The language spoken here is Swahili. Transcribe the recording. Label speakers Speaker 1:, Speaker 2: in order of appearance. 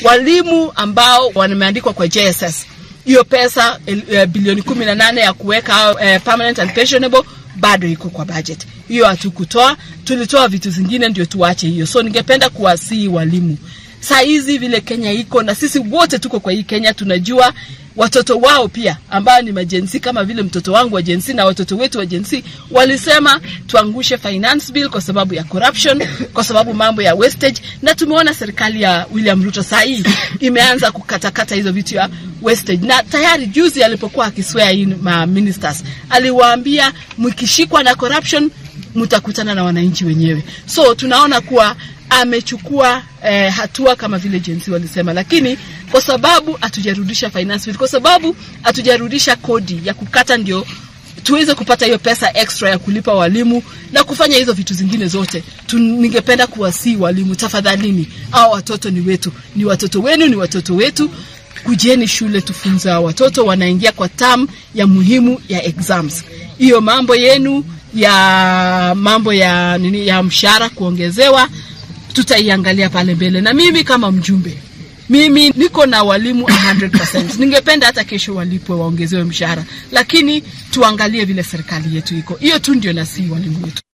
Speaker 1: walimu ambao wameandikwa kwa JSS hiyo pesa uh, bilioni kumi na nane ya kuweka uh, permanent and pensionable bado iko kwa budget hiyo hatukutoa tulitoa vitu zingine ndio tuache hiyo so ningependa kuwasii walimu saa hizi vile kenya iko na sisi wote tuko kwa hii kenya tunajua watoto wao pia ambao ni majensi kama vile mtoto wangu wa jensi na watoto wetu wa jensi walisema tuangushe finance bill kwa sababu ya corruption kwa sababu mambo ya wastage na tumeona serikali ya william ruto saa hii imeanza kukatakata hizo vitu ya wastage na tayari juzi alipokuwa akiswea hii ma ministers aliwaambia mkishikwa na corruption mtakutana na wananchi wenyewe so tunaona kuwa amechukua eh, hatua kama vile jensi walisema lakini kwa sababu hatujarudisha finance bill kwa sababu hatujarudisha kodi ya kukata ndio tuweze kupata hiyo pesa extra ya kulipa walimu na kufanya hizo vitu zingine zote tu, ningependa kuwasii walimu tafadhalini au watoto ni wetu ni watoto wenu ni watoto wetu kujeni shule tufunza watoto wanaingia kwa tam ya muhimu ya exams hiyo mambo yenu ya mambo ya nini ya mshahara kuongezewa tutaiangalia pale mbele na mimi kama mjumbe mimi niko na walimu 100%. ningependa hata kesho walipwe waongezewe mshahara lakini tuangalie vile serikali yetu iko hiyo tu ndio nasii walimu wetu